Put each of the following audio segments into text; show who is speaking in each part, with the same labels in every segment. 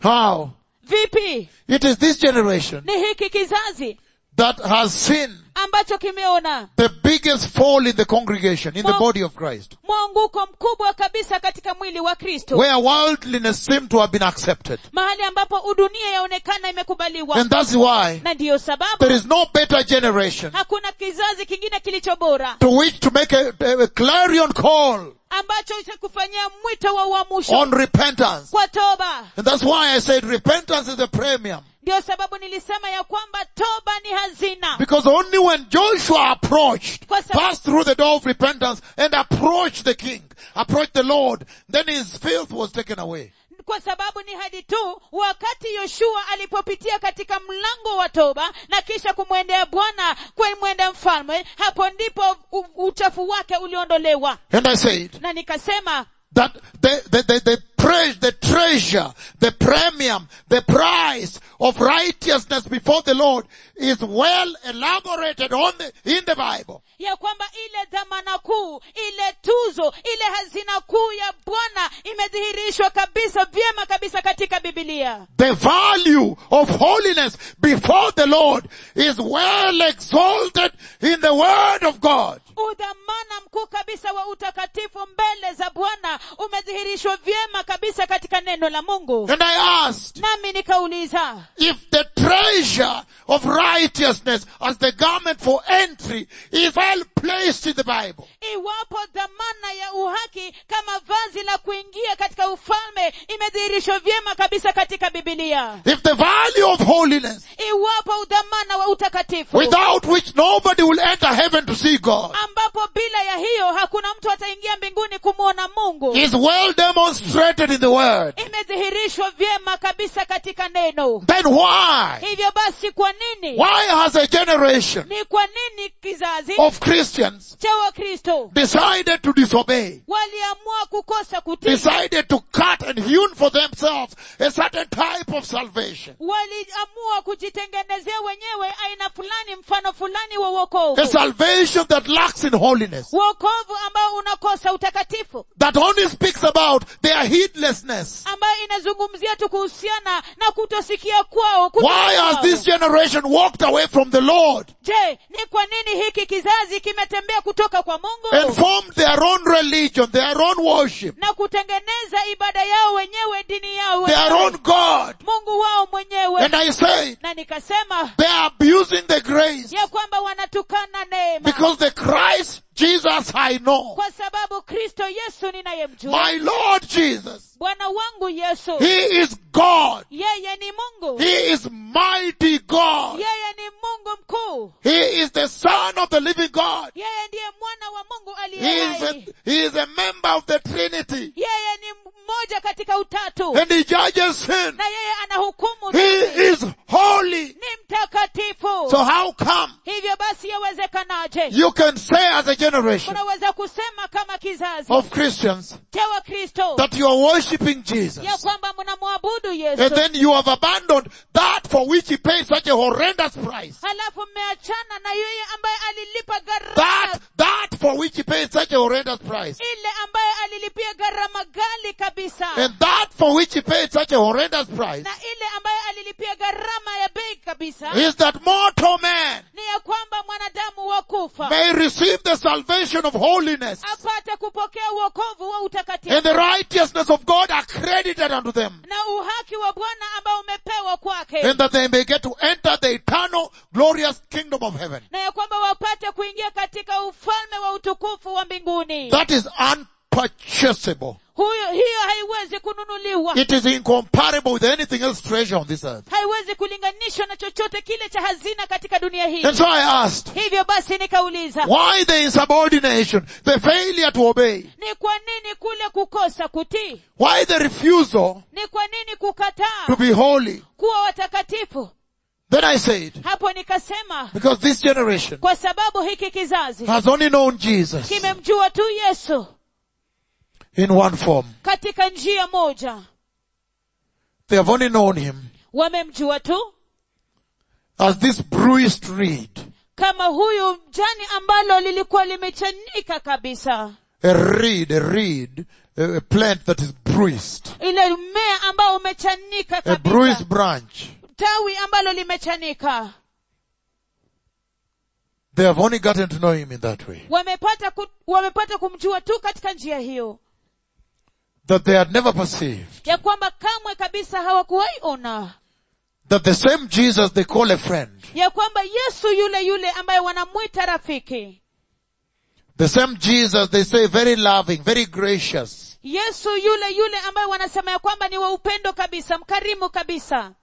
Speaker 1: How?
Speaker 2: vipi
Speaker 1: It is this generation
Speaker 2: ni hiki kizazi
Speaker 1: that has seen
Speaker 2: ambacho kimeona
Speaker 1: the biggest fall in the congregation, in the
Speaker 2: Well-
Speaker 1: body of Christ,
Speaker 2: mwanguko mkubwa kabisa katika mwili wa kristo
Speaker 1: where worldliness seemed to have been accepted.
Speaker 2: mahali ambapo udunia yaonekana imekubaliwa
Speaker 1: And that's why
Speaker 2: na ndiyo sababu
Speaker 1: there is no better generation
Speaker 2: hakuna kizazi kingine kilicho bora
Speaker 1: to which to make a, a clarion call
Speaker 2: ambacho cha kufanyia mwito wa uamusho
Speaker 1: on repentance.
Speaker 2: kwa toba
Speaker 1: And that's why I said repentance is a premium.
Speaker 2: ndiyo sababu nilisema ya kwamba toba ni hazina
Speaker 1: Because only when Joshua approached,
Speaker 2: Kwa sababu-
Speaker 1: passed through the door of repentance and approached the king, approached the Lord, then his filth was taken away.
Speaker 2: kwa sababu ni hadi tu wakati yoshua alipopitia katika mlango wa toba na kisha kumwendea bwana kumwendea mfalme hapo ndipo u- uchafu wake uliondolewa
Speaker 1: And I said
Speaker 2: na nikasema
Speaker 1: that the, the, the, the praise, the treasure, the premium, the price of righteousness before the Lord is well elaborated on the, in the Bible.
Speaker 2: ya kwamba ile dhamana kuu ile tuzo ile hazina kuu ya bwana imedhihirishwa kabisa vyema kabisa katika bibilia
Speaker 1: The value of holiness before the Lord is well exalted in the Word of God.
Speaker 2: udhamana mkuu kabisa wa utakatifu mbele za bwana umedhihirishwa vyema kabisa katika neno la mungu
Speaker 1: And I asked
Speaker 2: nami nikauliza
Speaker 1: if the treasure of righteousness as the garment for entry is well placed in the Bible.
Speaker 2: iwapo dhamana ya uhaki kama vazi la kuingia katika ufalme imedhihirishwa vyema kabisa katika bibilia
Speaker 1: If the value of holiness
Speaker 2: iwapo udhamana wa utakatifu
Speaker 1: without which nobody will enter heaven to see God
Speaker 2: ambapo bila ya hiyo hakuna mtu ataingia mbinguni kumwona mungu
Speaker 1: is well demonstrated in the Word,
Speaker 2: imedhihirishwa vyema kabisa katika neno
Speaker 1: then why?
Speaker 2: hivyo basi kwa nini
Speaker 1: Why has a generation
Speaker 2: ni kwa nini kizazi
Speaker 1: of Christians
Speaker 2: cha wakristo
Speaker 1: decided to disobey?
Speaker 2: waliamua kukosa kutii
Speaker 1: decided to cut and hewn for themselves a certain type of salvation.
Speaker 2: waliamua kujitengenezea wenyewe aina fulani mfano fulani wa uokovu
Speaker 1: A salvation that lacks in holiness.
Speaker 2: uokovu ambao unakosa utakatifu
Speaker 1: That only speaks about their heedlessness.
Speaker 2: ambayo inazungumzia tu kuhusiana na kutosikia kwao kutoka
Speaker 1: Why has
Speaker 2: kwao.
Speaker 1: this generation walked away from the Lord
Speaker 2: je ni kwa nini hiki kizazi kimetembea kutoka kwa
Speaker 1: and
Speaker 2: mungu
Speaker 1: formed their own religion, their own worship,
Speaker 2: na kutengeneza ibada yao wenyewe dini yao
Speaker 1: their
Speaker 2: wenyewe
Speaker 1: own God?
Speaker 2: mungu wao mwenyewe
Speaker 1: And I say
Speaker 2: na nikasema
Speaker 1: they are abusing the grace
Speaker 2: ya kwamba wanatukana neema
Speaker 1: because the Christ Jesus I know,
Speaker 2: kwa sababu kristo yesu ninayemjua
Speaker 1: my Lord Jesus,
Speaker 2: bwana wangu yesu
Speaker 1: He is God.
Speaker 2: yeye ni mungu
Speaker 1: He is mighty God.
Speaker 2: yeye ni mungu mkuu
Speaker 1: He is the son of the living God.
Speaker 2: yeye ndiye mwana wa mungu
Speaker 1: He
Speaker 2: aliye
Speaker 1: is a,
Speaker 2: hai
Speaker 1: he is a member of the Trinity.
Speaker 2: yeye ni mmoja katika utatu
Speaker 1: And he judges sin.
Speaker 2: na yeye anahukumu
Speaker 1: He
Speaker 2: dhambi.
Speaker 1: is holy.
Speaker 2: ni mtakatifu
Speaker 1: So how come
Speaker 2: hivyo basi yawezekanaje
Speaker 1: you can say as a generation
Speaker 2: unaweza kusema kama kizazi
Speaker 1: of Christians
Speaker 2: cha wakristo
Speaker 1: that you are worshipping Jesus
Speaker 2: ya kwamba mnamwabudu
Speaker 1: and
Speaker 2: yesu
Speaker 1: then you have abandoned that for which he paid such a horrendous price.
Speaker 2: halafu mmeachana na yeye ambaye alilipa gharama
Speaker 1: That, that for which he paid such a horrendous price.
Speaker 2: ile ambaye alilipia gharama gali kabisa
Speaker 1: And that for which he paid such a horrendous price
Speaker 2: na ile ambaye alilipia gharama ya bei kabisa
Speaker 1: is that mortal man
Speaker 2: ni ya kwamba mwanadamu wa kufa
Speaker 1: may receive the salvation of holiness
Speaker 2: apate kupokea uokovu wa utakatifu
Speaker 1: and the righteousness of God accredited unto them
Speaker 2: na uhaki wa bwana ambao umepewa kwake
Speaker 1: and that they may get to enter the eternal glorious kingdom of heaven.
Speaker 2: na ya kwamba wapate kuingia katika ufalme wa utukufu wa mbinguni
Speaker 1: That is unpurchasable.
Speaker 2: huyo hiyo haiwezi kununuliwa
Speaker 1: It is incomparable with anything else treasure on this earth.
Speaker 2: haiwezi kulinganishwa na chochote kile cha hazina katika dunia hii
Speaker 1: And so I asked,
Speaker 2: hivyo basi nikauliza
Speaker 1: why the insubordination, the failure to obey?
Speaker 2: ni kwa nini kule kukosa kutii
Speaker 1: Why the refusal
Speaker 2: ni kwa nini kukataa
Speaker 1: to be holy?
Speaker 2: kuwa watakatifu
Speaker 1: Then I said,
Speaker 2: hapo nikasema
Speaker 1: because this generation
Speaker 2: kwa sababu hiki kizazi
Speaker 1: has only known Jesus
Speaker 2: kimemjua tu yesu
Speaker 1: in one form.
Speaker 2: katika njia moja
Speaker 1: They have only known him
Speaker 2: wamemjua tu
Speaker 1: as this bruised reed,
Speaker 2: kama huyu jani ambalo lilikuwa limechanika kabisa
Speaker 1: a reed, a reed, a, a plant that is bruised,
Speaker 2: ile mmea ambao umechanika
Speaker 1: a
Speaker 2: kabisa
Speaker 1: bruised branch.
Speaker 2: tawi ambalo limechanika
Speaker 1: They have only gotten to know him in that way.
Speaker 2: wamepata ku, wamepata kumjua tu katika njia hiyo
Speaker 1: That they had never perceived.
Speaker 2: ya kwamba kamwe kabisa hawakuwahi ona
Speaker 1: That the same Jesus they call a friend,
Speaker 2: ya kwamba yesu yule yule ambaye wanamwita rafiki
Speaker 1: the same Jesus they say very loving, very gracious,
Speaker 2: yesu yule yule ambaye wanasema ya kwamba ni wa upendo kabisa mkarimu kabisa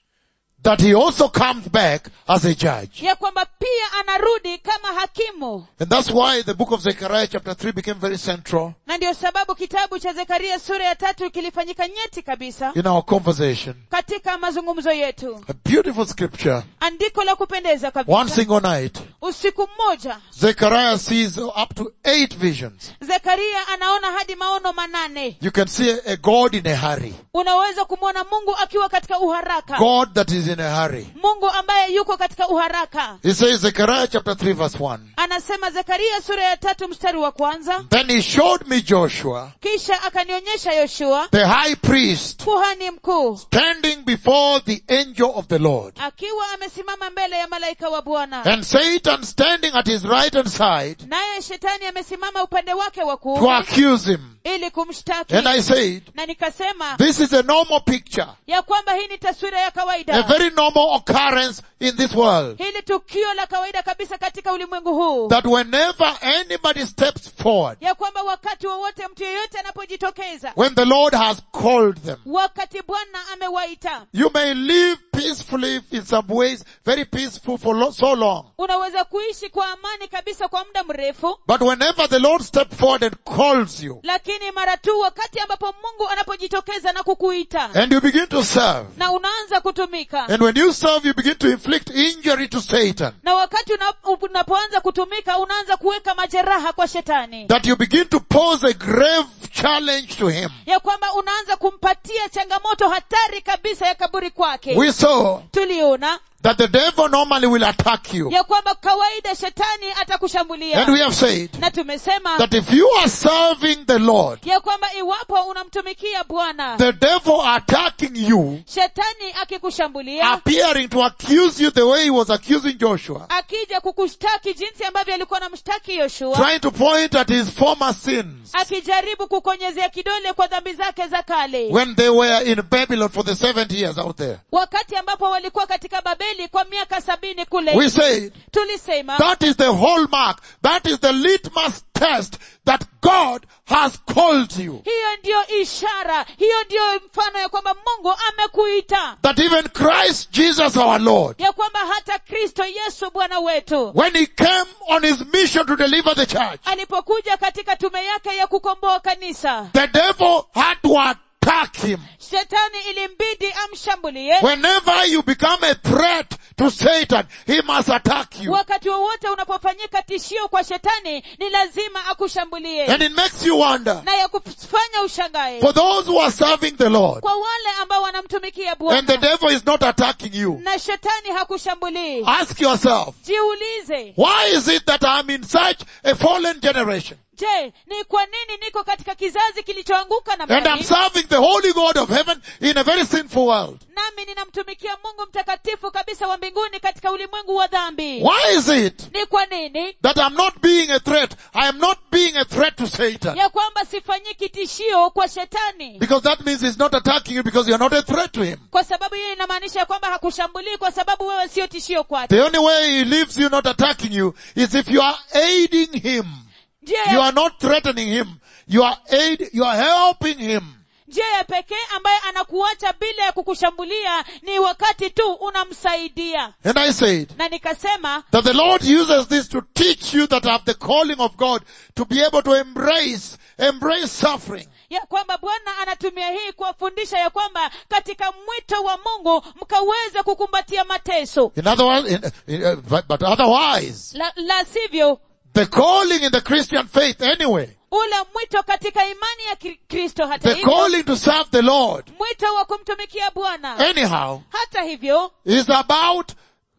Speaker 1: that he also comes back as a judge.
Speaker 2: ya kwamba pia anarudi kama hakimu
Speaker 1: And that's why the book of Zechariah chapter 3 became very central
Speaker 2: na ndio sababu kitabu cha zekaria sura ya tatu kilifanyika nyeti kabisa
Speaker 1: in our conversation.
Speaker 2: katika mazungumzo yetu
Speaker 1: A beautiful scripture.
Speaker 2: andiko la kupendeza
Speaker 1: One
Speaker 2: kabisa
Speaker 1: single night,
Speaker 2: usiku mmoja
Speaker 1: Zechariah sees up to eight visions.
Speaker 2: zekaria anaona hadi maono manane
Speaker 1: You can see a, a God in a hurry.
Speaker 2: unaweza kumwona mungu akiwa katika uharaka
Speaker 1: God that is in a hurry.
Speaker 2: mungu ambaye yuko katika uharaka
Speaker 1: He says Zechariah chapter 3 verse 1.
Speaker 2: anasema zekaria sura ya tatu mstari wa kwanza
Speaker 1: Then he showed me Joshua,
Speaker 2: kisha akanionyesha yoshua
Speaker 1: the high priest,
Speaker 2: kuhani mkuu
Speaker 1: standing before the angel of the Lord.
Speaker 2: akiwa amesimama mbele ya malaika wa bwana
Speaker 1: And Satan standing at his right hand side
Speaker 2: naye shetani amesimama upande wake wa
Speaker 1: to
Speaker 2: kuume
Speaker 1: accuse him.
Speaker 2: ili kumshtaki
Speaker 1: And I said,
Speaker 2: na nikasema
Speaker 1: this is a normal picture,
Speaker 2: ya kwamba hii ni taswira ya
Speaker 1: a
Speaker 2: kawaida
Speaker 1: very normal occurrence in this world.
Speaker 2: hili tukio la kawaida kabisa katika ulimwengu huu
Speaker 1: That whenever anybody steps forward,
Speaker 2: ya kwamba wakati wowote mtu yeyote anapojitokeza
Speaker 1: when the Lord has called them,
Speaker 2: wakati bwana amewaita
Speaker 1: you may live peacefully in some ways, very peaceful for lo- so long.
Speaker 2: unaweza kuishi kwa amani kabisa kwa muda mrefu
Speaker 1: But whenever the Lord steps forward and calls you,
Speaker 2: lakini mara tu wakati ambapo mungu anapojitokeza na kukuita
Speaker 1: and you begin to serve,
Speaker 2: na unaanza kutumika
Speaker 1: and when you serve, you begin to inflict injury to Satan,
Speaker 2: na wakati una- unapoanza kutumika unaanza kuweka majeraha kwa shetani
Speaker 1: that you begin to pose a grave challenge to him.
Speaker 2: ya kwamba unaanza kumpatia changamoto hatari kabisa ya kaburi kwake
Speaker 1: We saw
Speaker 2: tuliona
Speaker 1: that the devil normally will attack you.
Speaker 2: ya kwamba kawaida shetani atakushambulia
Speaker 1: And we have said
Speaker 2: na tumesema
Speaker 1: that if you are serving the Lord,
Speaker 2: ya kwamba iwapo unamtumikia bwana
Speaker 1: the devil attacking you,
Speaker 2: shetani akikushambulia
Speaker 1: appearing to accuse you the way he was accusing Joshua,
Speaker 2: akija kukushtaki jinsi ambavyo alikuwa anamshtaki yoshua
Speaker 1: trying to point at his former sins
Speaker 2: akijaribu kukonyezea kidole kwa dhambi zake za kale
Speaker 1: when they were in Babylon for the 70 years out there.
Speaker 2: wakati ambapo walikuwa katika babeli kwa miaka sabini kule
Speaker 1: We said
Speaker 2: tulisema
Speaker 1: that is the hallmark, that is the litmus test that God has called you.
Speaker 2: hiyo ndiyo ishara hiyo ndiyo mfano ya kwamba mungu amekuita
Speaker 1: That even Christ Jesus our Lord,
Speaker 2: ya kwamba hata kristo yesu bwana wetu
Speaker 1: when he came on his mission to deliver the church,
Speaker 2: alipokuja katika tume yake ya kukomboa kanisa
Speaker 1: the devil had to attack him.
Speaker 2: shetani ilimbidi amshambulie
Speaker 1: Whenever you become a threat to Satan, he must attack you.
Speaker 2: wakati wowote unapofanyika tishio kwa shetani ni lazima akushambulie
Speaker 1: And it makes you wonder,
Speaker 2: na ya kufanya ushangae
Speaker 1: for those who are serving the Lord,
Speaker 2: kwa wale ambao wanamtumikia
Speaker 1: and the
Speaker 2: bwana
Speaker 1: devil is not attacking you,
Speaker 2: na shetani hakushambulii
Speaker 1: ask yourself,
Speaker 2: jiulize
Speaker 1: why is it that I'm in such a fallen generation?
Speaker 2: je ni kwa nini niko katika kizazi kilichoanguka na
Speaker 1: And I'm serving the holy God of heaven in a very sinful world.
Speaker 2: nami ninamtumikia mungu mtakatifu kabisa wa mbinguni katika ulimwengu wa dhambi
Speaker 1: Why is it
Speaker 2: ni kwa nini
Speaker 1: that I'm not being a threat? I am not being a threat to Satan.
Speaker 2: ya kwamba sifanyiki tishio kwa shetani
Speaker 1: Because that means he's not attacking you because you're not a threat to him.
Speaker 2: kwa sababu hiyo inamaanisha ya kwamba hakushambulii kwa sababu wewe sio tishio kwake
Speaker 1: The only way he leaves you not attacking you is if you are aiding him.
Speaker 2: njia
Speaker 1: You
Speaker 2: ya,
Speaker 1: are not threatening him. You are aid, you are helping him.
Speaker 2: njia ya pekee ambaye anakuacha bila ya kukushambulia ni wakati tu unamsaidia
Speaker 1: And I said
Speaker 2: na nikasema
Speaker 1: that the Lord uses this to teach you that have the calling of God to be able to embrace, embrace suffering.
Speaker 2: ya kwamba bwana anatumia hii kuwafundisha ya kwamba katika mwito wa mungu mkaweze kukumbatia mateso
Speaker 1: In other words, in, in, uh, but, but otherwise,
Speaker 2: la, la sivyo
Speaker 1: the calling in the Christian faith anyway,
Speaker 2: ule mwito katika imani ya Kri- kristo hata
Speaker 1: the
Speaker 2: hivyo
Speaker 1: calling to serve the Lord
Speaker 2: mwito wa kumtumikia bwana
Speaker 1: anyhow
Speaker 2: hata hivyo
Speaker 1: is about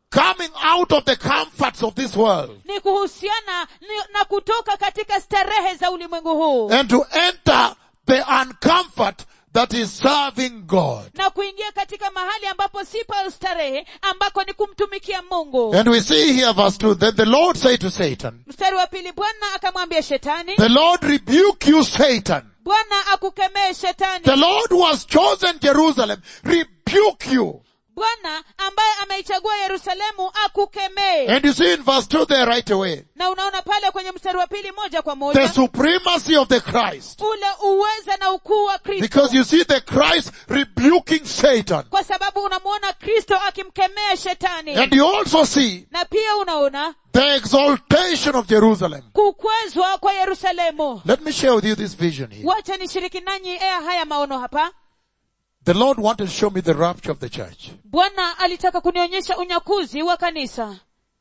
Speaker 1: coming out of the comforts of this world
Speaker 2: ni kuhusiana ni- na kutoka katika starehe za ulimwengu huu
Speaker 1: and to enter the uncomfort that is serving God.
Speaker 2: na kuingia katika mahali ambapo si pa starehe ambako ni kumtumikia mungu
Speaker 1: And we see here verse 2 that the Lord said to Satan,
Speaker 2: mstari wa pili bwana akamwambia shetani
Speaker 1: the Lord rebuke you Satan.
Speaker 2: bwana akukemee shetani
Speaker 1: The Lord who has chosen Jerusalem rebuke you.
Speaker 2: bwana ambaye ameichagua yerusalemu akukemee
Speaker 1: And you see in verse 2 there right away,
Speaker 2: na unaona pale kwenye mstari wa pili moja kwa
Speaker 1: the
Speaker 2: moja
Speaker 1: supremacy of the Christ.
Speaker 2: ule uweza na ukuu wa kristo
Speaker 1: Because you see the Christ rebuking Satan.
Speaker 2: kwa sababu unamwona kristo akimkemea shetani
Speaker 1: And you also see
Speaker 2: na pia unaona
Speaker 1: the exaltation of Jerusalem.
Speaker 2: kukwezwa kwa yerusalemu
Speaker 1: Let me share with you this vision here.
Speaker 2: wacha nishiriki nanyi ea haya maono hapa
Speaker 1: The Lord wanted to show me the rapture of the church.
Speaker 2: bwana alitaka kunionyesha unyakuzi wa kanisa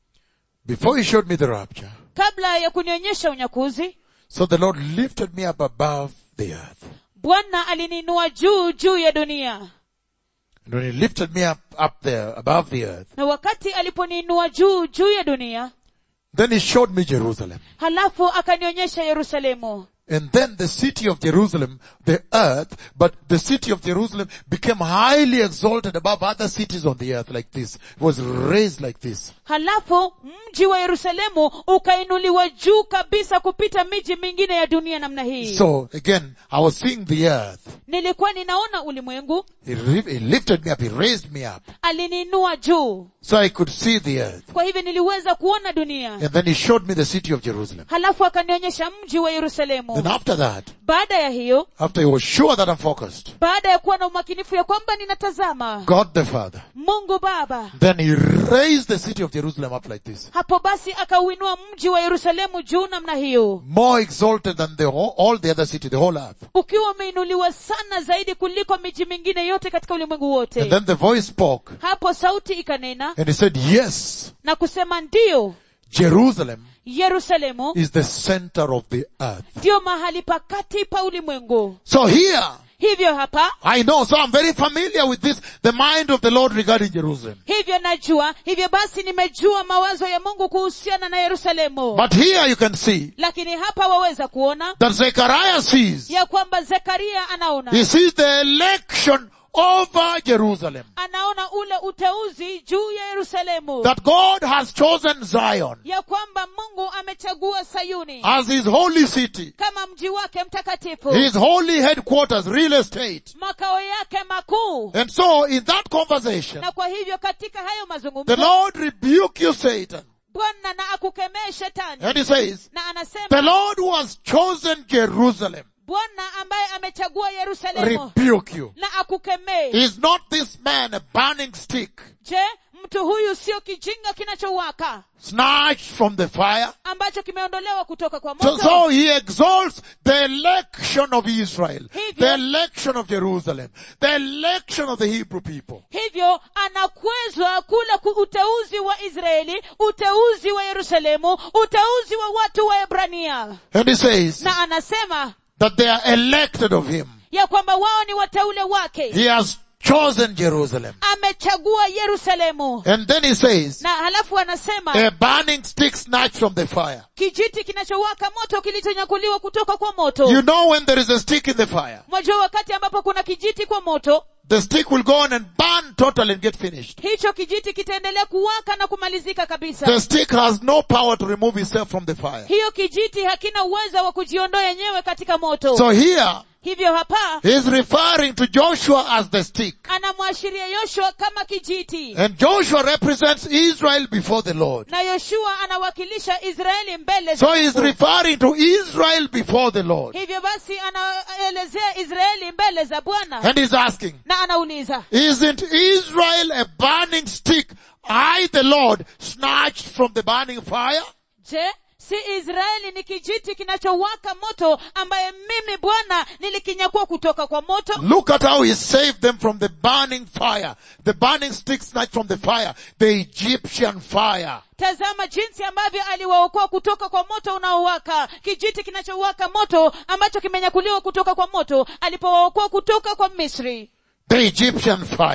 Speaker 1: Before he showed me the rapture,
Speaker 2: kabla ya kunionyesha unyakuzi
Speaker 1: so the Lord lifted me up above the earth.
Speaker 2: bwana aliniinua juu juu ya dunia
Speaker 1: And when he lifted me up, up there above the earth,
Speaker 2: na wakati aliponiinua juu juu ya dunia
Speaker 1: then he showed me Jerusalem.
Speaker 2: halafu akanionyesha yerusalemu
Speaker 1: And then the city of Jerusalem, the earth, but the city of Jerusalem became highly exalted above other cities on the earth like this. It was raised like this.
Speaker 2: halafu mji wa yerusalemu ukainuliwa juu kabisa kupita miji mingine ya dunia namna hii
Speaker 1: So again, I was seeing the earth.
Speaker 2: nilikuwa ninaona ulimwengu
Speaker 1: He, ri- he lifted me up. He raised me up.
Speaker 2: aliniinua juu
Speaker 1: So I could see the earth.
Speaker 2: kwa hivyo niliweza kuona dunia
Speaker 1: And then he showed me the city of Jerusalem.
Speaker 2: halafu akanionyesha mji wa yerusalemu
Speaker 1: Then after that,
Speaker 2: baada ya hiyo
Speaker 1: after he was sure that I'm focused,
Speaker 2: baada ya kuwa na umakinifu ya kwamba ninatazama
Speaker 1: God the Father,
Speaker 2: mungu baba
Speaker 1: then he raised the city of Jerusalem up like this.
Speaker 2: hapo basi akauinua mji wa yerusalemu juu namna hiyo
Speaker 1: More exalted than the whole, all the other city, the whole earth.
Speaker 2: ukiwa umeinuliwa sana zaidi kuliko miji mingine yote katika ulimwengu
Speaker 1: And
Speaker 2: wote
Speaker 1: then the voice spoke
Speaker 2: hapo sauti ikanena
Speaker 1: and he said, yes,
Speaker 2: na kusema ndiyo
Speaker 1: Jerusalem
Speaker 2: yerusalemu
Speaker 1: is the center of the earth.
Speaker 2: ndiyo mahali pakati pa ulimwengu
Speaker 1: So here,
Speaker 2: hivyo hapa
Speaker 1: I know, so I'm very familiar with this, the mind of the Lord regarding Jerusalem.
Speaker 2: hivyo najua hivyo basi nimejua mawazo ya mungu kuhusiana na yerusalemu
Speaker 1: But here you can see
Speaker 2: lakini hapa waweza kuona
Speaker 1: that Zechariah sees,
Speaker 2: ya kwamba zekaria anaona
Speaker 1: he sees the election over Jerusalem.
Speaker 2: anaona ule uteuzi juu ya yerusalemu
Speaker 1: That God has chosen Zion
Speaker 2: ya kwamba mungu amechagua sayuni
Speaker 1: as his holy city,
Speaker 2: kama mji wake mtakatifu
Speaker 1: his holy headquarters, real estate.
Speaker 2: makao yake makuu
Speaker 1: And so in that conversation,
Speaker 2: na kwa hivyo katika hayo
Speaker 1: the
Speaker 2: mazungumzo
Speaker 1: Lord rebuke you, Satan.
Speaker 2: bwana na akukemee shetani
Speaker 1: And he says,
Speaker 2: na
Speaker 1: the
Speaker 2: anasema
Speaker 1: Lord who has chosen Jerusalem
Speaker 2: bwana ambaye amechagua yerusalemu
Speaker 1: rebuke you.
Speaker 2: na akukemee
Speaker 1: Is not this man a burning stick
Speaker 2: je mtu huyu sio kijinga kinachowaka
Speaker 1: snatched from the fire?
Speaker 2: ambacho kimeondolewa kutoka kwa
Speaker 1: So,
Speaker 2: moto
Speaker 1: so he exalts the election of Israel,
Speaker 2: Hivyo-
Speaker 1: the election of Jerusalem, the election of the Hebrew people.
Speaker 2: hivyo anakwezwa kula ku- uteuzi wa israeli uteuzi wa yerusalemu uteuzi wa watu wa ebrania
Speaker 1: And he says
Speaker 2: na anasema
Speaker 1: that they are elected of him.
Speaker 2: ya kwamba wao ni wateule wake
Speaker 1: He has chosen Jerusalem.
Speaker 2: amechagua yerusalemu
Speaker 1: And then he says,
Speaker 2: na halafu anasema
Speaker 1: a burning stick snatched from the fire.
Speaker 2: kijiti kinachowaka moto kilichonyakuliwa kutoka kwa moto
Speaker 1: You know when there is a stick in the fire,
Speaker 2: mwajua wakati ambapo kuna kijiti kwa moto
Speaker 1: the stick will go on and burn totally and get finished.
Speaker 2: hicho kijiti kitaendelea kuwaka na kumalizika kabisa
Speaker 1: The stick has no power to remove itself from the fire.
Speaker 2: hiyo kijiti hakina uwezo wa kujiondoa yenyewe katika moto
Speaker 1: So here,
Speaker 2: hivyo hapa
Speaker 1: he's referring to Joshua as the stick.
Speaker 2: anamwashiria yoshua kama kijiti
Speaker 1: And Joshua represents Israel before the Lord.
Speaker 2: na yoshua anawakilisha israeli mbele za
Speaker 1: So he's
Speaker 2: Mungu.
Speaker 1: referring to Israel before the Lord.
Speaker 2: hivyo basi anaelezea israeli mbele za bwana
Speaker 1: And he's asking,
Speaker 2: na anauliza
Speaker 1: isn't Israel a burning stick I, the Lord, snatched from the burning fire?
Speaker 2: je si israeli ni kijiti kinachowaka moto ambaye mimi bwana nilikinyakua kutoka kwa moto
Speaker 1: Look at how he saved them from the burning fire. The burning stick snatched from the fire. The Egyptian fire.
Speaker 2: tazama jinsi ambavyo aliwaokoa kutoka kwa moto unaowaka kijiti kinachowaka moto ambacho kimenyakuliwa kutoka kwa moto alipowaokoa kutoka kwa misri
Speaker 1: The Egyptian fire.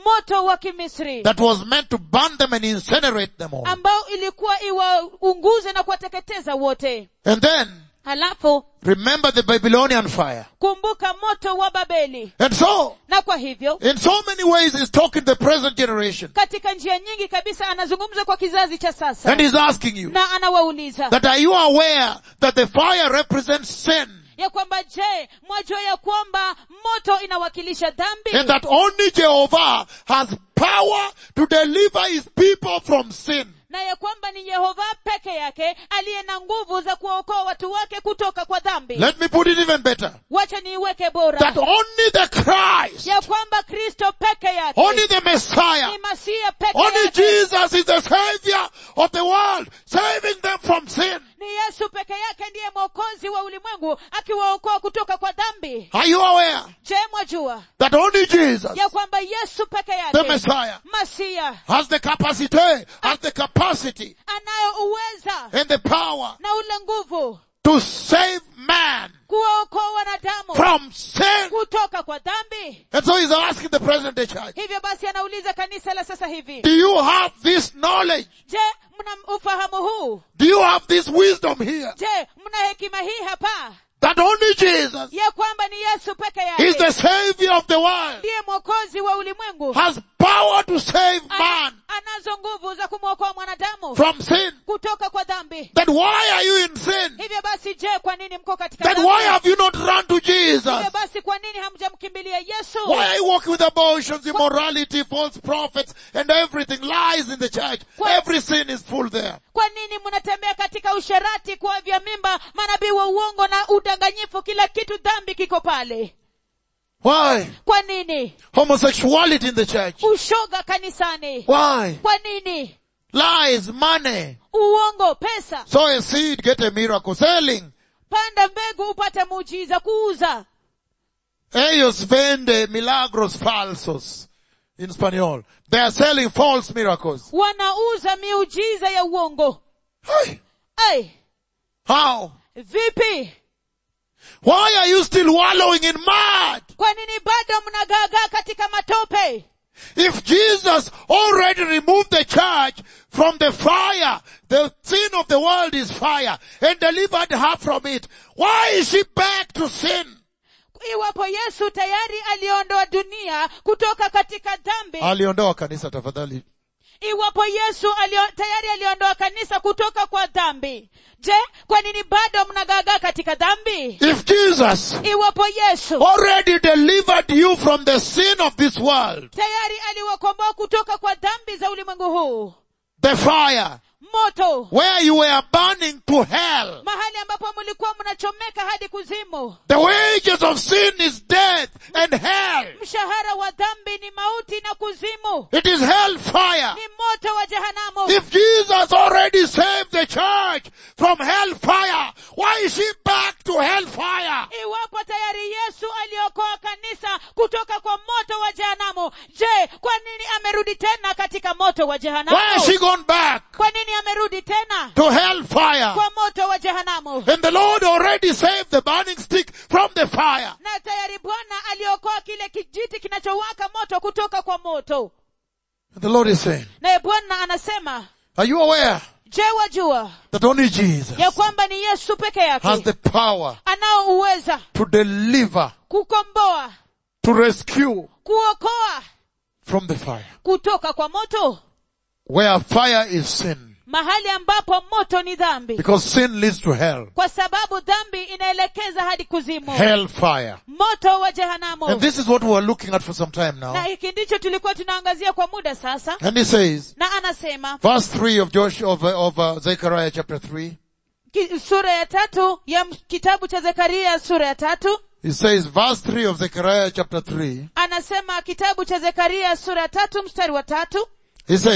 Speaker 2: moto wa kimisri
Speaker 1: that was meant to burn them and incinerate them all.
Speaker 2: ambao ilikuwa iwaunguze na kuwateketeza wote
Speaker 1: And then,
Speaker 2: halafu
Speaker 1: remember the Babylonian fire.
Speaker 2: kumbuka moto wa babeli
Speaker 1: And so,
Speaker 2: na kwa hivyo
Speaker 1: in so many ways, he's talking to the present generation.
Speaker 2: katika njia nyingi kabisa anazungumza kwa kizazi cha sasa
Speaker 1: And he's asking you,
Speaker 2: na anawauliza
Speaker 1: that are you aware that the fire represents sin?
Speaker 2: ya kwamba je mwajua ya kwamba moto inawakilisha dhambi
Speaker 1: And that only Jehovah has power to deliver his people from sin.
Speaker 2: na ya kwamba ni yehova peke yake aliye na nguvu za kuwaokoa watu wake kutoka kwa dhambi
Speaker 1: Let me put it even better.
Speaker 2: wacha niiweke bora
Speaker 1: That only the Christ,
Speaker 2: ya kwamba kristo peke yake
Speaker 1: only the Messiah,
Speaker 2: ni masia peke
Speaker 1: only
Speaker 2: yake
Speaker 1: Jesus is the Savior of the world, saving them from sin.
Speaker 2: ni yesu peke yake ndiye mwokozi wa ulimwengu akiwaokoa kutoka kwa dhambi
Speaker 1: Are you aware
Speaker 2: je mwajua
Speaker 1: that only Jesus,
Speaker 2: ya kwamba yesu peke
Speaker 1: the
Speaker 2: yake
Speaker 1: Messiah,
Speaker 2: masia
Speaker 1: has the capacity, has the capacity
Speaker 2: anayo uweza
Speaker 1: and the power
Speaker 2: na ule nguvu
Speaker 1: to save man
Speaker 2: kuwaokoa wanadamu
Speaker 1: from sin?
Speaker 2: kutoka kwa dhambi
Speaker 1: And so he's asking the present day church,
Speaker 2: hivyo basi anauliza kanisa la sasa hivi
Speaker 1: do you have this knowledge?
Speaker 2: je mna ufahamu huu
Speaker 1: Do you have this wisdom here?
Speaker 2: je mna hekima hii hapa
Speaker 1: That only Jesus
Speaker 2: ya kwamba ni yesu peke
Speaker 1: is the
Speaker 2: yake
Speaker 1: Savior of the world,
Speaker 2: ndiye mwokozi wa ulimwengu
Speaker 1: has power to save
Speaker 2: Ana-
Speaker 1: man
Speaker 2: anazo nguvu za kumwokoa mwanadamu
Speaker 1: from sin.
Speaker 2: kutoka kwa dhambi
Speaker 1: Then why are you in sin?
Speaker 2: hivyo basi je kwa nini mko katika
Speaker 1: Then
Speaker 2: dhambi?
Speaker 1: why have you not run to Jesus?
Speaker 2: hivyo basi kwa nini hamjamkimbilia yesu
Speaker 1: Why are you walking with abortions, immorality, false prophets, and everything lies in the church? Every sin is full there.
Speaker 2: kwa nini mnatembea katika usherati kuavya mimba manabii wa uongo na udanganyifu kila kitu dhambi kiko pale
Speaker 1: Why?
Speaker 2: kwa nini
Speaker 1: Homosexuality in the church.
Speaker 2: ushoga kanisani
Speaker 1: Why?
Speaker 2: kwa nini
Speaker 1: Lies, money.
Speaker 2: uongo pesa
Speaker 1: Sow a seed, get a miracle. Selling.
Speaker 2: panda mbegu upate muujiza kuuza
Speaker 1: Ellos vende milagros falsos. In Spanish. They are selling false miracles.
Speaker 2: wanauza miujiza ya uongo
Speaker 1: Hey,
Speaker 2: ai
Speaker 1: how?
Speaker 2: vipi
Speaker 1: Why are you still wallowing in mud?
Speaker 2: kwa nini bado mnagaagaa katika matope
Speaker 1: If Jesus already removed the church from the fire, the sin of the world is fire, and delivered her from it, why is she back to sin?
Speaker 2: iwapo yesu tayari aliondoa dunia kutoka katika dhambi
Speaker 1: Aliondoa kanisa tafadhali.
Speaker 2: iwapo yesu alio, tayari aliondoa kanisa kutoka kwa dhambi je kwa nini bado mnagaagaa katika dhambi
Speaker 1: If Jesus
Speaker 2: iwapo yesu
Speaker 1: already delivered you from the sin of this world,
Speaker 2: tayari aliwakomboa kutoka kwa dhambi za ulimwengu huu
Speaker 1: the fire,
Speaker 2: moto
Speaker 1: where you were burning to hell,
Speaker 2: mahali ambapo mlikuwa mnachomeka hadi kuzimu
Speaker 1: the wages of sin is death and hell.
Speaker 2: mshahara wa dhambi ni mauti na kuzimu
Speaker 1: It is hell fire.
Speaker 2: ni moto wa jehanamu
Speaker 1: If Jesus already saved the church from hellfire, why is she back to hellfire?
Speaker 2: iwapo tayari yesu aliokoa kanisa kutoka kwa moto wa jehanamu je kwa nini amerudi tena katika moto wa
Speaker 1: Why
Speaker 2: jehanamu
Speaker 1: has she gone back
Speaker 2: kwa nini amerudi tena
Speaker 1: to hellfire?
Speaker 2: kwa moto wa jehanamu
Speaker 1: And the Lord already saved the burning stick from the fire.
Speaker 2: na tayari bwana aliokoa kile kijiti kinachowaka moto kutoka kwa moto
Speaker 1: And the Lord is saying,
Speaker 2: naye bwana anasema
Speaker 1: are you aware
Speaker 2: je wajua
Speaker 1: that only Jesus
Speaker 2: ya kwamba ni yesu peke
Speaker 1: has
Speaker 2: yake
Speaker 1: the power
Speaker 2: anao uweza
Speaker 1: to deliver,
Speaker 2: kukomboa
Speaker 1: to rescue
Speaker 2: kuokoa
Speaker 1: from the fire?
Speaker 2: kutoka kwa moto
Speaker 1: Where fire is sin.
Speaker 2: mahali ambapo moto ni dhambi
Speaker 1: Because sin leads to hell.
Speaker 2: kwa sababu dhambi inaelekeza hadi kuzimu
Speaker 1: Hellfire.
Speaker 2: moto wa jehanamu
Speaker 1: And this is what we are looking at for some time
Speaker 2: na
Speaker 1: now.
Speaker 2: hiki ndicho tulikuwa tunaangazia kwa muda sasa
Speaker 1: And he says,
Speaker 2: na anasema
Speaker 1: verse 3 of Joshua, of, uh, of uh, Zechariah chapter 3,
Speaker 2: ki, sura ya tatu ya m- kitabu cha zekaria sura ya tatu
Speaker 1: he says, verse 3 of Zechariah chapter 3,
Speaker 2: anasema kitabu cha zekaria sura ya tatu mstari wa tatu
Speaker 1: he says,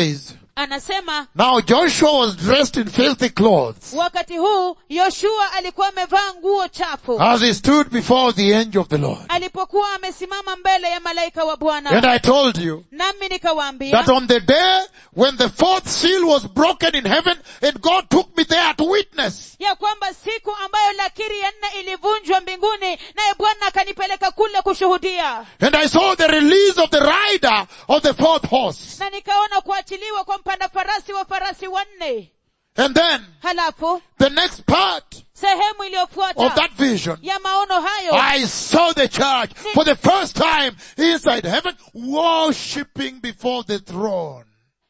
Speaker 2: anasema
Speaker 1: Now Joshua was dressed in filthy clothes
Speaker 2: wakati huu yoshua alikuwa amevaa nguo chafu
Speaker 1: as he stood before the angel of the Lord.
Speaker 2: alipokuwa amesimama mbele ya malaika wa
Speaker 1: And
Speaker 2: bwana
Speaker 1: I told you
Speaker 2: nami nikawaambia
Speaker 1: that on the day when the fourth seal was broken in heaven and God took me there to witness,
Speaker 2: ya kwamba siku ambayo lakiri ya nne ilivunjwa mbinguni naye bwana akanipeleka kule kushuhudia
Speaker 1: and I saw the release of the rider of the fourth horse.
Speaker 2: na nikaona kuachiliwa kwa mpanda farasi wa farasi wanne
Speaker 1: And then
Speaker 2: halafu
Speaker 1: the next part
Speaker 2: sehemu
Speaker 1: of
Speaker 2: iliyofuata
Speaker 1: that vision,
Speaker 2: ya maono hayo
Speaker 1: I saw the church for the first time inside heaven worshipping before the throne.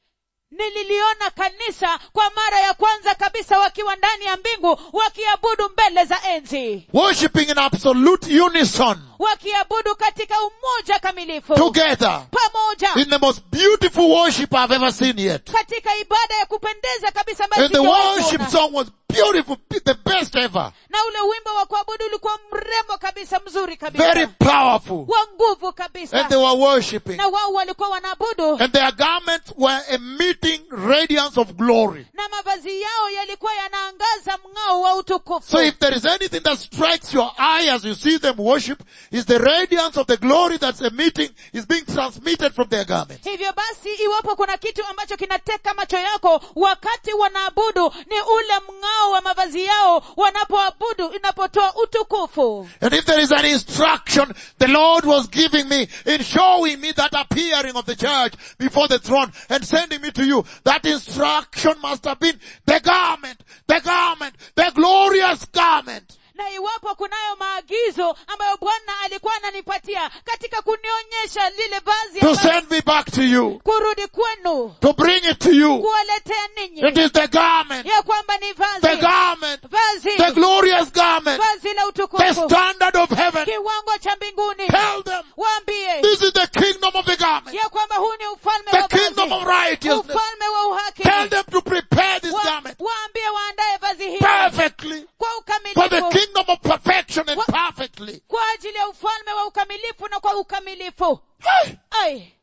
Speaker 2: nililiona kanisa kwa mara ya kwanza kabisa wakiwa ndani ya mbingu wakiabudu mbele za enzi
Speaker 1: Worshipping in absolute unison
Speaker 2: wakiabudu katika umoja kamilifu
Speaker 1: together
Speaker 2: pamoja
Speaker 1: in the most beautiful worship I've ever seen yet.
Speaker 2: katika ibada ya kupendeza kabisa ambayo
Speaker 1: And the
Speaker 2: sijawahi
Speaker 1: worship
Speaker 2: kuona.
Speaker 1: song was beautiful, the best ever.
Speaker 2: na ule wimbo wa kuabudu ulikuwa mrembo kabisa mzuri kabisa
Speaker 1: Very powerful.
Speaker 2: wa nguvu kabisa
Speaker 1: And they were worshipping.
Speaker 2: na wao walikuwa wanaabudu
Speaker 1: And their garments were emitting radiance of glory.
Speaker 2: na mavazi yao yalikuwa yanaangaza mng'ao wa utukufu
Speaker 1: So if there is anything that strikes your eye as you see them worship, is the radiance of the glory that's emitting is being transmitted from their garments.
Speaker 2: hivyo basi iwapo kuna kitu ambacho kinateka macho yako wakati wanaabudu ni ule mng'ao wa mavazi yao wanapoabudu inapotoa utukufu
Speaker 1: And if there is an instruction the Lord was giving me in showing me that appearing of the church before the throne and sending me to you, that instruction must have been the garment, the garment, the glorious garment.
Speaker 2: na iwapo kunayo maagizo ambayo bwana alikuwa ananipatia katika kunionyesha lile vazi
Speaker 1: To
Speaker 2: ambalo-
Speaker 1: send me back to you,
Speaker 2: kurudi kwenu
Speaker 1: to bring it to you.
Speaker 2: kuwaletea ninyi
Speaker 1: It is the garment,
Speaker 2: ya kwamba ni
Speaker 1: the
Speaker 2: vazi
Speaker 1: garment,
Speaker 2: vazi
Speaker 1: the glorious garment,
Speaker 2: vazi la
Speaker 1: the
Speaker 2: utukufu
Speaker 1: standard of heaven.
Speaker 2: kiwango cha mbinguni
Speaker 1: Tell them
Speaker 2: waambie
Speaker 1: this is the kingdom of the garment,
Speaker 2: ya kwamba huu ni ufalme
Speaker 1: the
Speaker 2: wa
Speaker 1: kingdom of
Speaker 2: vazi
Speaker 1: righteousness.
Speaker 2: ufalme wa uhaki
Speaker 1: Tell them to prepare this
Speaker 2: Wa-
Speaker 1: garment
Speaker 2: waambie waandae vazi hili
Speaker 1: perfectly
Speaker 2: kwa
Speaker 1: for the
Speaker 2: ukamilifu
Speaker 1: kingdom of perfection and
Speaker 2: Wa-
Speaker 1: perfectly.
Speaker 2: kwa ajili ya ufalme wa ukamilifu na kwa ukamilifu
Speaker 1: Hey!
Speaker 2: ai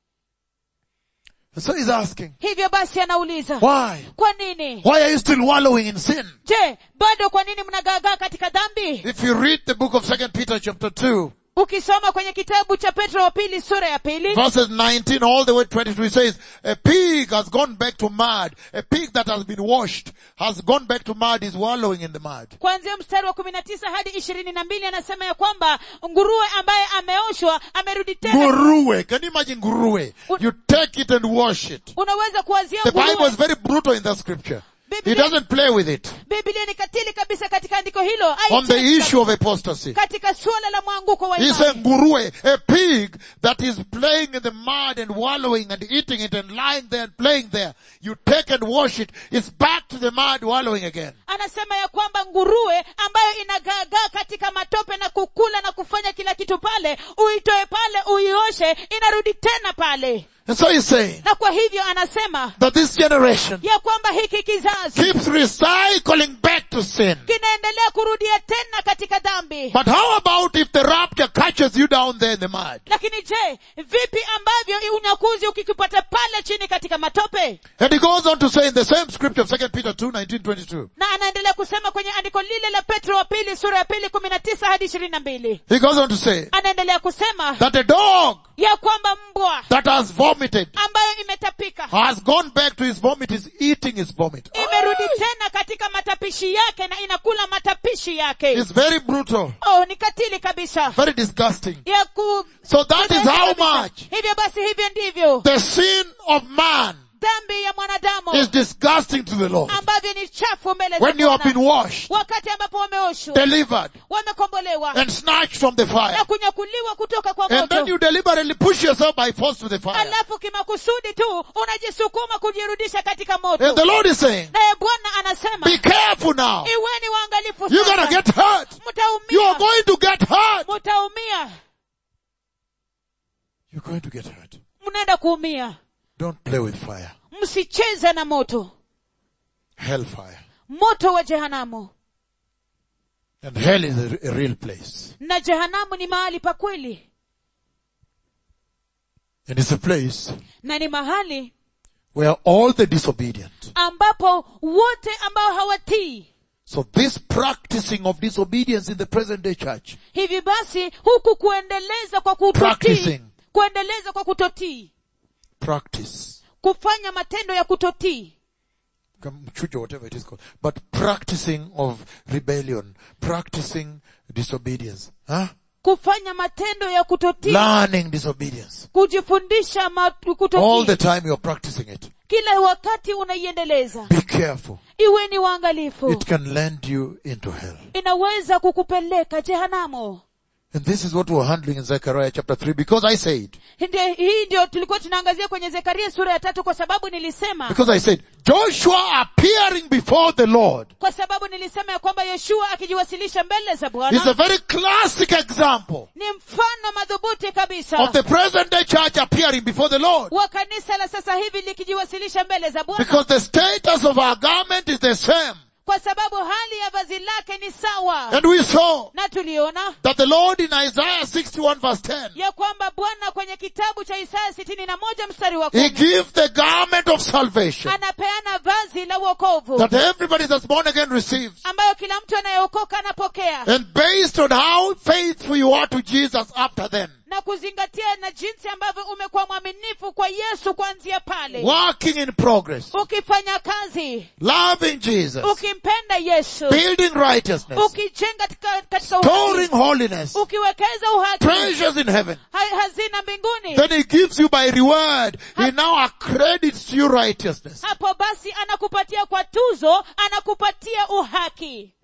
Speaker 1: So he's asking,
Speaker 2: hivyo basi anauliza
Speaker 1: why?
Speaker 2: kwa nini
Speaker 1: Why are you still wallowing in sin?
Speaker 2: je bado kwa nini mnagaagaa katika dhambi
Speaker 1: If you read the book of Second Peter chapter 2,
Speaker 2: ukisoma kwenye kitabu cha petro wa pili sura ya pili
Speaker 1: verses 19 all the way to 22, it says, a pig has gone back to mud. A pig that has been washed has gone back to mud, is wallowing in the mud.
Speaker 2: kuanzia mstari wa kumi na tisa hadi ishirini na mbili anasema ya kwamba nguruwe ambaye ameoshwa amerudi tena
Speaker 1: Nguruwe. Can you imagine nguruwe? You take it and wash it.
Speaker 2: unaweza kuwazia
Speaker 1: The Bible is
Speaker 2: nguruwe
Speaker 1: very brutal in that scripture. He
Speaker 2: Biblia-
Speaker 1: doesn't play with it.
Speaker 2: biblia ni katili kabisa katika andiko hilo
Speaker 1: On the
Speaker 2: Haichezi
Speaker 1: issue of apostasy.
Speaker 2: katika suala la mwanguko wa
Speaker 1: He
Speaker 2: imani
Speaker 1: said nguruwe, a pig that is playing in the mud and wallowing and eating it and lying there and playing there. You take and wash it. It's back to the mud wallowing again.
Speaker 2: anasema ya kwamba nguruwe ambayo inagaagaa katika matope na kukula na kufanya kila kitu pale uitoe pale uioshe inarudi tena pale
Speaker 1: And so he's saying
Speaker 2: na kwa hivyo anasema
Speaker 1: that this generation
Speaker 2: ya kwamba hiki kizazi
Speaker 1: keeps recycling back to sin.
Speaker 2: kinaendelea kurudia tena katika dhambi
Speaker 1: But how about if the rapture catches you down there in the mud?
Speaker 2: lakini je vipi ambavyo unyakuzi ukikipata pale chini katika matope
Speaker 1: And he goes on to say in the same scripture of 2 Peter 2, 19, 22.
Speaker 2: na anaendelea kusema kwenye andiko lile la petro wa pili sura ya pili kumi na tisa hadi ishirini na mbili
Speaker 1: He goes on to say
Speaker 2: anaendelea kusema
Speaker 1: that a dog
Speaker 2: ya kwamba mbwa
Speaker 1: that has vomited
Speaker 2: ambayo imetapika
Speaker 1: has gone back to his vomit, is eating his vomit.
Speaker 2: imerudi tena katika matapishi yake na inakula matapishi yake
Speaker 1: It's very brutal,
Speaker 2: oh ni katili kabisa
Speaker 1: very disgusting.
Speaker 2: ya ku
Speaker 1: So that is how
Speaker 2: kabisa.
Speaker 1: much
Speaker 2: hivyo basi hivyo ndivyo
Speaker 1: the sin of man
Speaker 2: dhambi ya mwanadamu
Speaker 1: is disgusting to the Lord.
Speaker 2: ambavyo ni chafu mbele za
Speaker 1: When you have
Speaker 2: Bwana.
Speaker 1: been washed,
Speaker 2: wakati ambapo wameoshwa
Speaker 1: delivered,
Speaker 2: wamekombolewa
Speaker 1: and snatched from the fire,
Speaker 2: na kunyakuliwa kutoka kwa
Speaker 1: and then
Speaker 2: moto
Speaker 1: you deliberately push yourself by force to the fire.
Speaker 2: alafu kimakusudi tu unajisukuma kujirudisha katika moto
Speaker 1: And the Lord is saying,
Speaker 2: naye bwana anasema
Speaker 1: be careful now.
Speaker 2: iweni waangalifu
Speaker 1: You're gonna
Speaker 2: sasa.
Speaker 1: get hurt. You are
Speaker 2: mtaumia
Speaker 1: going to get hurt.
Speaker 2: mtaumia
Speaker 1: You're going to get hurt.
Speaker 2: mnaenda kuumia
Speaker 1: Don't play with fire.
Speaker 2: msicheze na moto
Speaker 1: Hellfire.
Speaker 2: moto wa jehanamu
Speaker 1: And hell is a, a real place.
Speaker 2: na jehanamu ni mahali pa kweli
Speaker 1: And it's a place
Speaker 2: na ni mahali
Speaker 1: where all the disobedient.
Speaker 2: ambapo wote ambao hawatii
Speaker 1: So this practicing of disobedience in the present day church,
Speaker 2: hivi basi huku kuendeleza kwa kutotii
Speaker 1: Practicing.
Speaker 2: kuendeleza kwa kutotii
Speaker 1: practice,
Speaker 2: kufanya matendo ya kutotii
Speaker 1: mchujo, whatever it is called, but practicing of rebellion, practicing disobedience, huh?
Speaker 2: kufanya matendo ya kutotii
Speaker 1: learning disobedience.
Speaker 2: kujifundisha ma-
Speaker 1: All
Speaker 2: kutotii
Speaker 1: the time you're practicing it.
Speaker 2: kila wakati unaiendeleza
Speaker 1: Be careful.
Speaker 2: iweni waangalifu
Speaker 1: It can land you into hell.
Speaker 2: inaweza kukupeleka jehanamu
Speaker 1: And this is what we're handling in Zechariah chapter 3 because I said,
Speaker 2: Ndio- hii ndio tulikuwa tunaangazia kwenye zekaria sura ya tatu kwa sababu nilisema
Speaker 1: because I said, Joshua appearing before the Lord
Speaker 2: kwa sababu nilisema ya kwamba yoshua akijiwasilisha mbele za
Speaker 1: is a
Speaker 2: bwana
Speaker 1: very classic example
Speaker 2: ni mfano madhubuti kabisa
Speaker 1: of the present day church appearing before the Lord.
Speaker 2: wa kanisa la sasa hivi likijiwasilisha mbele za bwana
Speaker 1: Because the status of our garment is the same.
Speaker 2: kwa sababu hali ya vazi lake ni sawa
Speaker 1: And we saw
Speaker 2: na tuliona
Speaker 1: that the Lord in Isaiah 61 verse 10,
Speaker 2: ya kwamba bwana kwenye kitabu cha isaya sitini na moja mstari wa
Speaker 1: He
Speaker 2: kumi
Speaker 1: gives the garment of salvation
Speaker 2: anapeana vazi la uokovu
Speaker 1: that everybody that's born again receives.
Speaker 2: ambayo kila mtu anayeokoka anapokea
Speaker 1: And based on how faithful you are to Jesus after then,
Speaker 2: na kuzingatia na jinsi ambavyo umekuwa mwaminifu kwa yesu kuanzia pale
Speaker 1: working in progress,
Speaker 2: ukifanya kazi
Speaker 1: loving Jesus,
Speaker 2: ukimpenda yesu
Speaker 1: building righteousness,
Speaker 2: ukijenga katika, katika
Speaker 1: storing
Speaker 2: uhaki
Speaker 1: holiness,
Speaker 2: ukiwekeza uhaki
Speaker 1: treasures in heaven.
Speaker 2: ha- hazina mbinguni
Speaker 1: Then he gives you by reward. He now accredits you righteousness.
Speaker 2: hapo basi anakupatia kwa tuzo anakupatia uhaki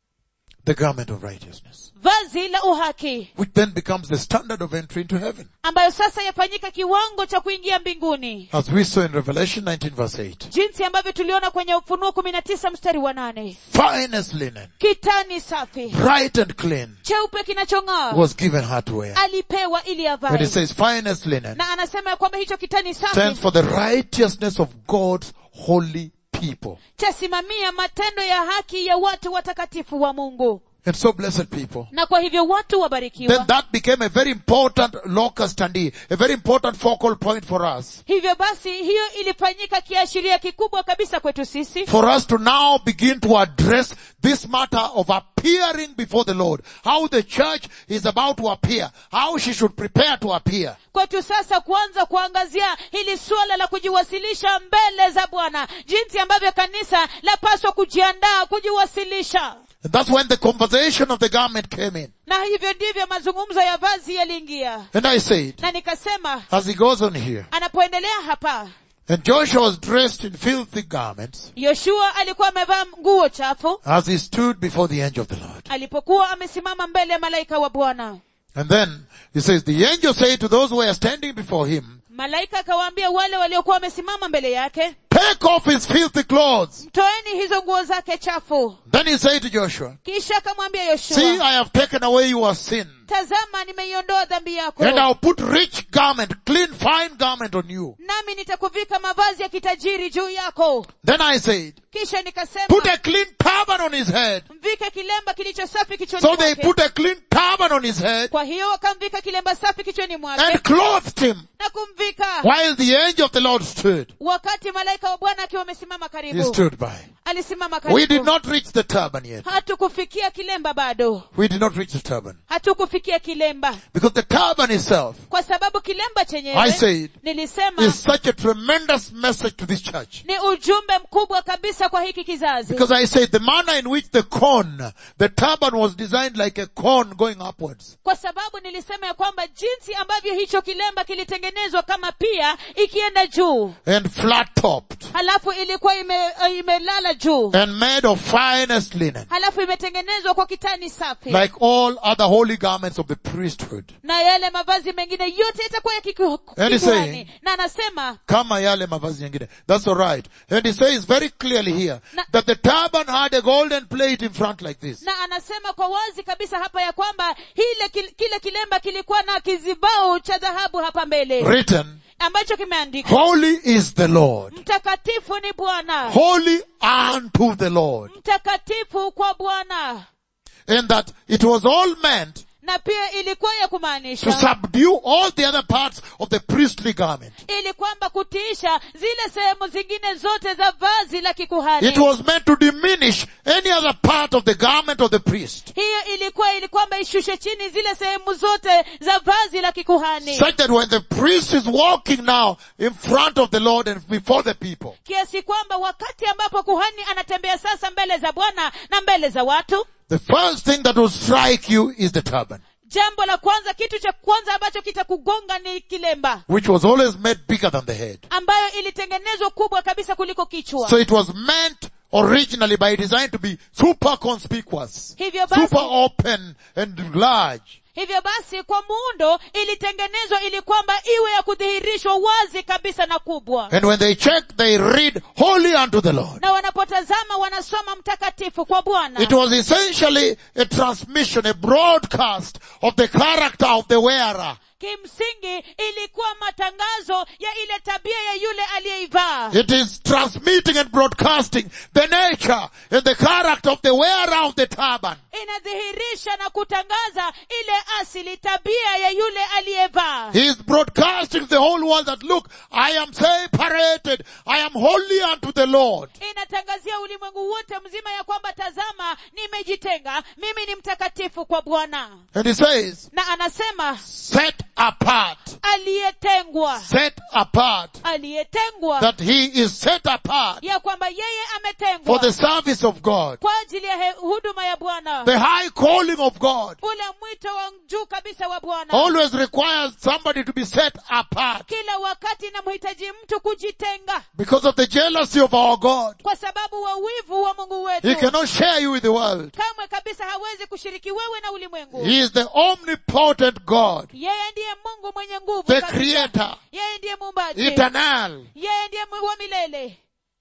Speaker 1: The garment of righteousness.
Speaker 2: vazi la uhaki
Speaker 1: Which then becomes the standard of entry into heaven.
Speaker 2: ambayo sasa yafanyika kiwango cha kuingia mbinguni
Speaker 1: As we saw in Revelation 19 verse 8.
Speaker 2: jinsi ambavyo tuliona kwenye ufunuo kumi na tisa mstari wa nane
Speaker 1: Finest linen,
Speaker 2: kitani safi
Speaker 1: bright and clean,
Speaker 2: cheupe kinachong'aa
Speaker 1: was given her to wear.
Speaker 2: alipewa ili
Speaker 1: And
Speaker 2: avae
Speaker 1: it says finest linen
Speaker 2: na anasema ya kwamba hicho kitani
Speaker 1: stands
Speaker 2: safi
Speaker 1: for the righteousness of God's holy people.
Speaker 2: chasimamia matendo ya haki ya watu watakatifu wa mungu
Speaker 1: And so blessed people.
Speaker 2: na kwa hivyo watu
Speaker 1: Then
Speaker 2: wabarikiwa
Speaker 1: that became a very important locus standi, a very important focal point for us.
Speaker 2: hivyo basi hiyo ilifanyika kiashiria kikubwa kabisa kwetu sisi
Speaker 1: For us to now begin to address this matter of appearing before the Lord. How the church is about to appear. How she should prepare to appear.
Speaker 2: kwetu sasa kuanza kuangazia hili suala la kujiwasilisha mbele za bwana jinsi ambavyo kanisa lapaswa kujiandaa kujiwasilisha
Speaker 1: And that's when the conversation of the garment came in.
Speaker 2: na hivyo ndivyo mazungumzo ya vazi yaliingia
Speaker 1: And I said,
Speaker 2: na nikasema
Speaker 1: as he goes on here,
Speaker 2: anapoendelea hapa
Speaker 1: and Joshua was dressed in filthy garments
Speaker 2: yoshua alikuwa amevaa nguo chafu
Speaker 1: as he stood before the angel of the Lord.
Speaker 2: alipokuwa amesimama mbele ya malaika wa bwana
Speaker 1: And then he says, the angel said to those who were standing before him,
Speaker 2: malaika akawaambia wale waliokuwa wamesimama mbele yake
Speaker 1: take off his filthy clothes.
Speaker 2: mtoeni hizo nguo zake chafu
Speaker 1: Then he said to Joshua,
Speaker 2: kisha akamwambia
Speaker 1: see,
Speaker 2: yoshua
Speaker 1: I have taken away your sin.
Speaker 2: tazama nimeiondoa dhambi yako
Speaker 1: And I'll put rich garment, clean, fine garment on you.
Speaker 2: nami nitakuvika mavazi ya kitajiri juu yako
Speaker 1: Then I said,
Speaker 2: kisha nikasema
Speaker 1: put a clean turban on his head.
Speaker 2: mvike kilemba kilicho safi kichwani
Speaker 1: So they
Speaker 2: mwake
Speaker 1: put a clean turban on his head
Speaker 2: kwa hiyo wakamvika kilemba safi kichwani mwake
Speaker 1: and clothed him
Speaker 2: na kumvika
Speaker 1: while the angel of the Lord stood.
Speaker 2: wakati malaika wa bwana akiwa amesimama
Speaker 1: He
Speaker 2: karibu
Speaker 1: stood by.
Speaker 2: alisimama
Speaker 1: We did
Speaker 2: karibu
Speaker 1: not reach the turban yet.
Speaker 2: hatukufikia kilemba bado
Speaker 1: We did not reach the turban.
Speaker 2: hatukufikia kilemba
Speaker 1: Because the turban itself
Speaker 2: kwa sababu kilemba
Speaker 1: I
Speaker 2: chenyewe
Speaker 1: said,
Speaker 2: nilisema
Speaker 1: is such a tremendous message to this church.
Speaker 2: ni ujumbe mkubwa kabisa kwa hiki kizazi
Speaker 1: Because I said the manner in which the cone, the turban was designed like a cone going upwards.
Speaker 2: kwa sababu nilisema ya kwamba jinsi ambavyo hicho kilemba kilitengenezwa kama pia ikienda juu
Speaker 1: and flat topped
Speaker 2: halafu ilikuwa ime, uh, imelala juu
Speaker 1: and made of finest linen,
Speaker 2: halafu imetengenezwa kwa kitani safi
Speaker 1: like all other holy garments of the priesthood.
Speaker 2: na yale mavazi mengine yote yatakuwa ya kiku-
Speaker 1: And he's
Speaker 2: kikuhani
Speaker 1: saying-
Speaker 2: na anasema
Speaker 1: Kama yale mavazi yengine. That's alright. And he says very clearly here
Speaker 2: Na-
Speaker 1: that the turban had a golden plate in front like this.
Speaker 2: na anasema kwa wazi kabisa hapa ya kwamba hile kil- kile kilemba kilikuwa na kizibao cha dhahabu hapa mbele
Speaker 1: Written,
Speaker 2: ambacho kimeandikwa
Speaker 1: Holy is the Lord.
Speaker 2: mtakatifu ni bwana
Speaker 1: Holy unto the Lord.
Speaker 2: mtakatifu kwa bwana
Speaker 1: And that it was all meant
Speaker 2: na pia ilikuwa ya
Speaker 1: to
Speaker 2: kumaanisha
Speaker 1: subdue all the other parts of the priestly garment.
Speaker 2: ili kwamba kutiisha zile sehemu zingine zote za vazi la kikuhani
Speaker 1: It was meant to diminish any other part of the garment of the priest.
Speaker 2: hiyo ilikuwa ili kwamba ishushe chini zile sehemu zote za vazi la kikuhani
Speaker 1: Such that when the priest is walking now in front of the Lord and before the people,
Speaker 2: kiasi kwamba wakati ambapo kuhani anatembea sasa mbele za bwana na mbele za watu
Speaker 1: the first thing that will strike you is the turban,
Speaker 2: jambo la kwanza kitu cha kwanza ambacho kitakugonga ni kilemba
Speaker 1: which was always made bigger than the head.
Speaker 2: ambayo ilitengenezwa kubwa kabisa kuliko kichwa
Speaker 1: So it was meant originally by design to be super conspicuous,
Speaker 2: hivyo basi
Speaker 1: super open and large.
Speaker 2: hivyo basi kwa muundo ilitengenezwa ili kwamba iwe ya kudhihirishwa wazi kabisa na kubwa
Speaker 1: And when they check, they read holy unto the Lord.
Speaker 2: na wanapotazama wanasoma mtakatifu kwa bwana
Speaker 1: It was essentially a transmission, a broadcast of the character of the wearer.
Speaker 2: kimsingi ilikuwa matangazo ya ile tabia ya yule aliyeivaa
Speaker 1: It is transmitting and broadcasting the nature and the character of the wearer of the turban.
Speaker 2: inadhihirisha na kutangaza ile asili tabia ya yule aliyevaa
Speaker 1: He is broadcasting to the whole world that look, I am separated. I am holy unto the Lord.
Speaker 2: inatangazia ulimwengu wote mzima ya kwamba tazama nimejitenga mimi ni mtakatifu kwa bwana
Speaker 1: And he says,
Speaker 2: na anasema
Speaker 1: set apart,
Speaker 2: aliyetengwa
Speaker 1: set apart,
Speaker 2: aliyetengwa
Speaker 1: that he is set apart
Speaker 2: ya kwamba yeye
Speaker 1: for
Speaker 2: ametengwa
Speaker 1: the service of God,
Speaker 2: kwa ajili ya he- huduma ya bwana
Speaker 1: the high calling of God.
Speaker 2: ule mwito wa juu kabisa wa bwana
Speaker 1: always requires somebody to be set apart
Speaker 2: kila wakati inamhitaji mtu kujitenga
Speaker 1: because of the jealousy of our God.
Speaker 2: kwa sababu wa wivu wa mungu
Speaker 1: He
Speaker 2: wetu
Speaker 1: cannot share you with the world.
Speaker 2: kamwe kabisa hawezi kushiriki wewe na ulimwengu
Speaker 1: He is the omnipotent God,
Speaker 2: yeye ndiye mungu mwenye nguvu
Speaker 1: the
Speaker 2: kabisa.
Speaker 1: creator,
Speaker 2: yeye ndiye muumbaji
Speaker 1: eternal.
Speaker 2: yeye ndiye Mungu wa milele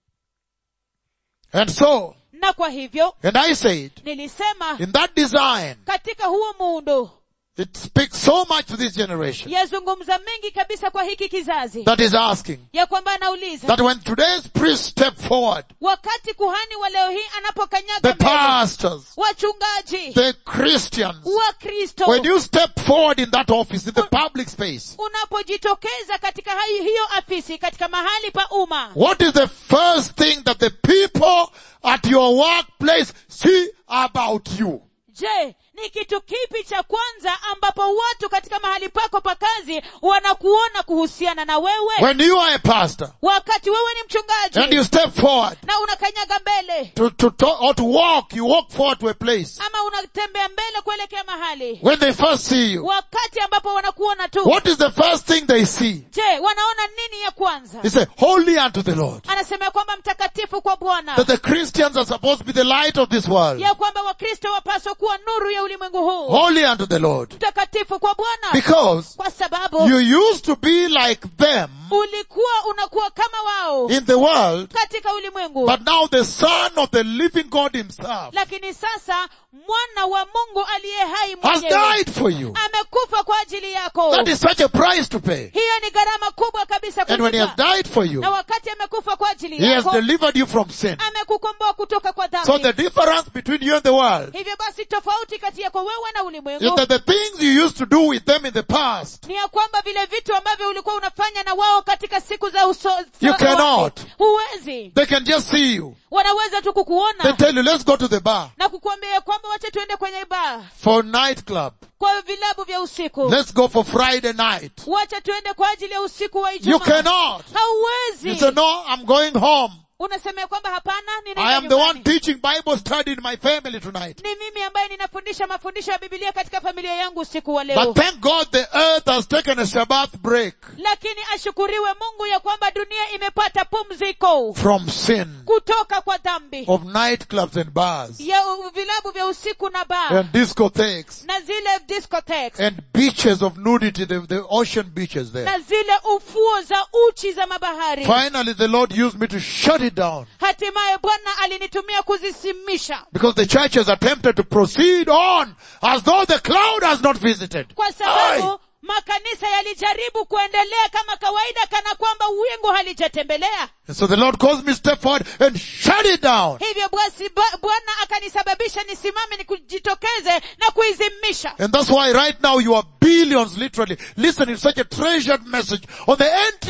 Speaker 1: And so,
Speaker 2: na kwa hivyo
Speaker 1: and I said,
Speaker 2: nilisema
Speaker 1: in that design,
Speaker 2: katika huo muundo
Speaker 1: it speaks so much to this generation
Speaker 2: yazungumza mengi kabisa kwa hiki kizazi
Speaker 1: that is asking
Speaker 2: ya kwamba anauliza
Speaker 1: that when today's priests step forward,
Speaker 2: wakati kuhani wa leo hii
Speaker 1: the
Speaker 2: anapokanyaga mbele
Speaker 1: pastors,
Speaker 2: wachungaji
Speaker 1: the Christians,
Speaker 2: wakristo
Speaker 1: when you step forward in that office, in the public space,
Speaker 2: unapojitokeza katika hai- hiyo afisi katika mahali pa umma
Speaker 1: What is the first thing that the people at your workplace see about you?
Speaker 2: je ni kitu kipi cha kwanza ambapo watu katika mahali pako pa kazi wanakuona kuhusiana na wewe
Speaker 1: When you are a pastor
Speaker 2: wakati wewe ni
Speaker 1: and
Speaker 2: mchungaji
Speaker 1: you step forward
Speaker 2: na unakanyaga mbele
Speaker 1: to, to, to or to walk, you walk forward to a place.
Speaker 2: ama unatembea mbele kuelekea mahali
Speaker 1: When they first see you,
Speaker 2: wakati ambapo wanakuona tu
Speaker 1: what is the first thing they see?
Speaker 2: je wanaona nini ya kwanza
Speaker 1: They say, holy unto the Lord.
Speaker 2: anasema ya kwamba mtakatifu kwa bwana
Speaker 1: That the Christians are supposed to be the light of this world.
Speaker 2: ya kwamba wakristo wapaswa kuwa nuru ya ulimwengu huu
Speaker 1: Holy unto the Lord.
Speaker 2: mtakatifu kwa bwana
Speaker 1: Because
Speaker 2: kwa sababu
Speaker 1: you used to be like them
Speaker 2: ulikuwa unakuwa kama wao
Speaker 1: in the world,
Speaker 2: katika ulimwengu
Speaker 1: but now the Son of the living God himself
Speaker 2: lakini sasa mwana wa mungu aliye hai
Speaker 1: has
Speaker 2: mwenyewe
Speaker 1: died for you.
Speaker 2: amekufa kwa ajili yako
Speaker 1: That is such a price to pay.
Speaker 2: hiyo ni gharama kubwa kabisa
Speaker 1: And when he has
Speaker 2: kulipa
Speaker 1: died for you,
Speaker 2: na wakati amekufa kwa ajili
Speaker 1: he has
Speaker 2: yako
Speaker 1: delivered you from sin.
Speaker 2: amekukomboa kutoka kwa
Speaker 1: So
Speaker 2: dhambi
Speaker 1: the difference between you and the world
Speaker 2: hivyo basi tofauti kati yako wewe na
Speaker 1: is
Speaker 2: ulimwengu
Speaker 1: that the things you used to do with them in the past,
Speaker 2: ni ya kwamba vile vitu ambavyo ulikuwa unafanya na wao katika siku za uso
Speaker 1: You
Speaker 2: za awali,
Speaker 1: cannot.
Speaker 2: huwezi
Speaker 1: they can just see you.
Speaker 2: wanaweza tu
Speaker 1: They
Speaker 2: kukuona
Speaker 1: tell you, let's go to the bar
Speaker 2: na kukuambia ya kwamba wacha tuende kwenye baa
Speaker 1: for nightclub.
Speaker 2: kwa vilabu vya usiku
Speaker 1: Let's go for Friday night.
Speaker 2: wacha tuende kwa ajili ya usiku wa
Speaker 1: You
Speaker 2: ijumaa
Speaker 1: cannot. You
Speaker 2: hauwezi
Speaker 1: say, no, I'm going home.
Speaker 2: unasema ya kwamba hapana
Speaker 1: I
Speaker 2: ninaenda
Speaker 1: am the one
Speaker 2: nyumbani.
Speaker 1: teaching Bible study in my family tonight.
Speaker 2: ni mimi ambaye ninafundisha mafundisho ya bibilia katika familia yangu usiku wa
Speaker 1: But
Speaker 2: leo
Speaker 1: thank God the earth has taken a Shabbat break
Speaker 2: lakini ashukuriwe mungu ya kwamba dunia imepata pumziko
Speaker 1: from sin
Speaker 2: kutoka kwa dhambi
Speaker 1: of nightclubs and bars
Speaker 2: ya u- vilabu vya usiku na baa
Speaker 1: and discotheques
Speaker 2: na zile discotheques
Speaker 1: and beaches of nudity, the, the ocean beaches there.
Speaker 2: na zile ufuo za uchi za mabahari
Speaker 1: Finally, the Lord used me to shut it down
Speaker 2: hatimaye bwana alinitumia kuzisimisha
Speaker 1: because the church has attempted to proceed on as though the cloud has not visited.
Speaker 2: kwa sababu
Speaker 1: Aye.
Speaker 2: makanisa yalijaribu kuendelea kama kawaida kana kwamba wingu halijatembelea
Speaker 1: And so the Lord caused me to step forward and shut it down.
Speaker 2: hivyo basi ba- bwana akanisababisha nisimame nikujitokeze na kuizimisha
Speaker 1: And that's why right now you are billions literally listening to such a treasured message on the entry of the church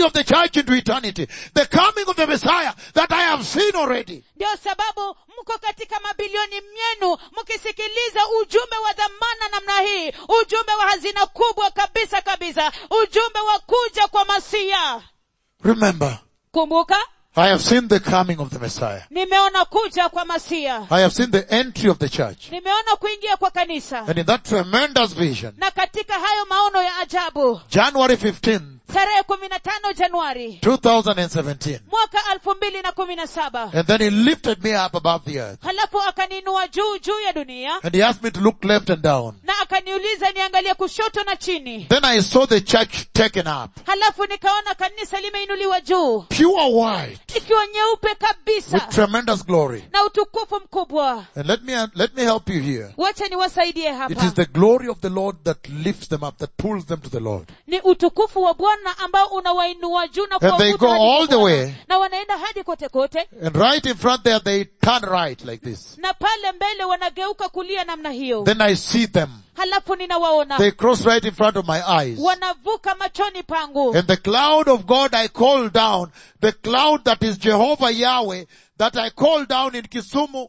Speaker 1: church into eternity. The coming of the Messiah that I have seen already.
Speaker 2: ndio sababu mko katika mabilioni myenu mkisikiliza ujumbe wa dhamana namna hii ujumbe wa hazina kubwa kabisa kabisa ujumbe wa kuja kwa masia
Speaker 1: Remember,
Speaker 2: kumbuka
Speaker 1: I have seen the coming of the Messiah.
Speaker 2: nimeona kuja kwa masia
Speaker 1: I have seen the entry of the church.
Speaker 2: nimeona kuingia kwa kanisa
Speaker 1: And in that tremendous vision,
Speaker 2: na katika hayo maono ya ajabu
Speaker 1: January 15th,
Speaker 2: tarehe kumi na tano januari
Speaker 1: 2017.
Speaker 2: mwaka elfu mbili na kumi na saba
Speaker 1: And then he lifted me up above the earth.
Speaker 2: halafu akaniinua juu juu ya dunia
Speaker 1: And he asked me to look left and down.
Speaker 2: na akaniuliza niangalie kushoto na chini
Speaker 1: Then I saw the church taken up.
Speaker 2: halafu nikaona kanisa limeinuliwa juu
Speaker 1: Pure white.
Speaker 2: ikiwa nyeupe
Speaker 1: With
Speaker 2: kabisa
Speaker 1: tremendous glory.
Speaker 2: na utukufu mkubwa
Speaker 1: And let me, let me help you here.
Speaker 2: wacha niwasaidie
Speaker 1: It
Speaker 2: hapa
Speaker 1: is the glory of the Lord that lifts them up, that pulls them to the Lord.
Speaker 2: ni utukufu wa bwana ambao unawainua juu na
Speaker 1: And they
Speaker 2: kuwavuta
Speaker 1: go
Speaker 2: hadi
Speaker 1: all
Speaker 2: kwa
Speaker 1: the
Speaker 2: Bwana.
Speaker 1: way.
Speaker 2: na wanaenda hadi kote kote
Speaker 1: And right in front there, they turn right like this.
Speaker 2: na pale mbele wanageuka kulia namna hiyo
Speaker 1: Then I see them.
Speaker 2: halafu ninawaona
Speaker 1: They cross right in front of my eyes.
Speaker 2: wanavuka machoni pangu
Speaker 1: And the cloud of God I call down, the cloud that is Jehovah Yahweh, that I called down in Kisumu,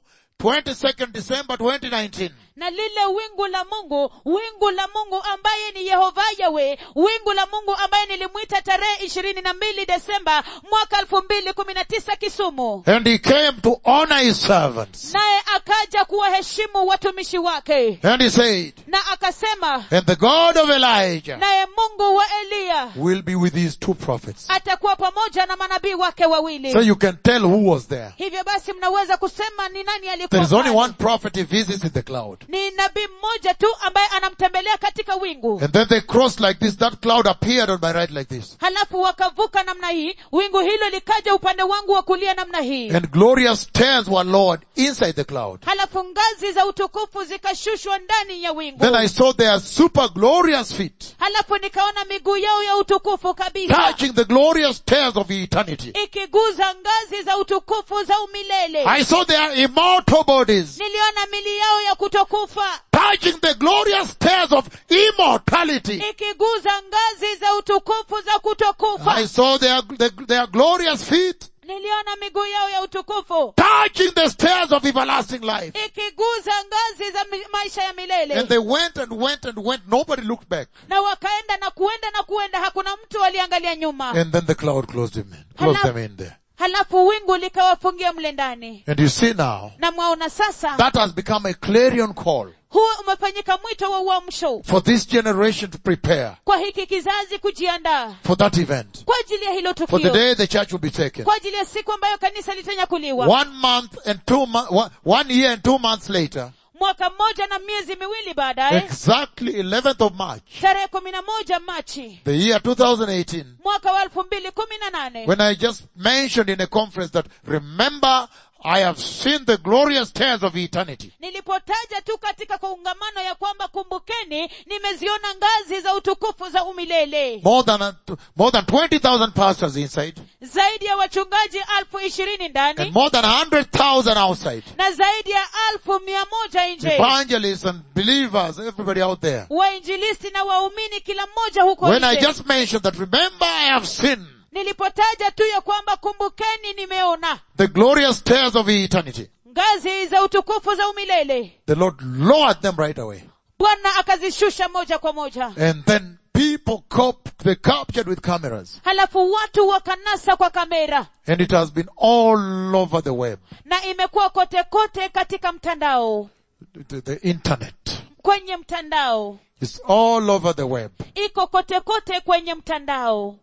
Speaker 1: 22nd December 2019.
Speaker 2: na lile wingu la mungu wingu la mungu ambaye ni yehova yawe wingu la mungu ambaye nilimwita tarehe ishirini na mbili desemba mwaka elfu mbili kumi na tisa kisumu
Speaker 1: And he came to honor his servants.
Speaker 2: naye akaja kuwaheshimu watumishi wake
Speaker 1: And he said,
Speaker 2: na akasema
Speaker 1: and the God of Elijah
Speaker 2: naye mungu wa eliya
Speaker 1: will be with these two prophets.
Speaker 2: atakuwa pamoja na manabii wake wawili
Speaker 1: So you can tell who was there.
Speaker 2: hivyo basi mnaweza kusema ni nani
Speaker 1: There
Speaker 2: alikuwa
Speaker 1: is only
Speaker 2: pale.
Speaker 1: one prophet he visits in the cloud.
Speaker 2: ni nabii mmoja tu ambaye anamtembelea katika wingu
Speaker 1: And then they crossed like this. That cloud appeared on my right like this.
Speaker 2: halafu wakavuka namna hii wingu hilo likaja upande wangu wa kulia namna hii
Speaker 1: And glorious stairs were lowered inside the cloud.
Speaker 2: halafu ngazi za utukufu zikashushwa ndani ya wingu
Speaker 1: Then I saw their super glorious feet
Speaker 2: halafu nikaona miguu yao ya utukufu kabisa
Speaker 1: touching the glorious stairs of eternity.
Speaker 2: ikiguza ngazi za utukufu za umilele
Speaker 1: I saw their immortal bodies
Speaker 2: niliona mili yao ya kutokufa
Speaker 1: touching the glorious stairs of immortality.
Speaker 2: ikiguza ngazi za utukufu za kutokufa
Speaker 1: I saw their, their, their glorious feet
Speaker 2: niliona miguu yao ya utukufu
Speaker 1: touching the stairs of everlasting life.
Speaker 2: ikiguza ngazi za mi- maisha ya milele
Speaker 1: And they went and went and went. Nobody looked back.
Speaker 2: na wakaenda na kuenda na kuenda hakuna mtu aliangalia nyuma
Speaker 1: And then the cloud closed them in, closed
Speaker 2: Hello.
Speaker 1: them in there.
Speaker 2: halafu wingu likawafungia mle ndani
Speaker 1: And you see now,
Speaker 2: na mwaona sasa
Speaker 1: that has become a clarion call
Speaker 2: huo umefanyika mwito wa uamsho
Speaker 1: for this generation to prepare
Speaker 2: kwa hiki kizazi kujiandaa
Speaker 1: for that event.
Speaker 2: kwa ajili ya hilo
Speaker 1: For the
Speaker 2: tukio
Speaker 1: day the church will be taken.
Speaker 2: kwa ajili ya siku ambayo kanisa litanyakuliwa
Speaker 1: One month and two months, one year and two months later,
Speaker 2: mwaka mmoja na miezi miwili baadaye
Speaker 1: exactly 11th of March,
Speaker 2: tarehe kumi na moja machi
Speaker 1: the year 2018,
Speaker 2: mwaka wa elfu mbili kumi na nane
Speaker 1: when I just mentioned in a conference that remember I have seen the glorious stairs of eternity.
Speaker 2: nilipotaja tu katika kongamano ya kwamba kumbukeni nimeziona ngazi za utukufu za umilele
Speaker 1: More than, a, more than 20,000 pastors inside
Speaker 2: zaidi ya wachungaji alfu ishirini
Speaker 1: and
Speaker 2: ndani
Speaker 1: more than 100,000 outside.
Speaker 2: na zaidi ya alfu mia moja nje
Speaker 1: Evangelists and believers, everybody out there.
Speaker 2: wainjilisti na waumini kila mmoja huko
Speaker 1: When I
Speaker 2: nje
Speaker 1: just mentioned that remember I have seen
Speaker 2: nilipotaja tu ya kwamba kumbukeni nimeona
Speaker 1: the glorious stairs of eternity.
Speaker 2: ngazi za utukufu za umilele
Speaker 1: The Lord lowered them right away.
Speaker 2: bwana akazishusha moja kwa moja
Speaker 1: And then people cop, they captured with cameras.
Speaker 2: halafu watu wakanasa kwa kamera
Speaker 1: And it has been all over the web,
Speaker 2: na imekuwa kote kote katika mtandao
Speaker 1: the, the internet.
Speaker 2: kwenye mtandao
Speaker 1: It's all over the web.
Speaker 2: iko kote kote kwenye mtandao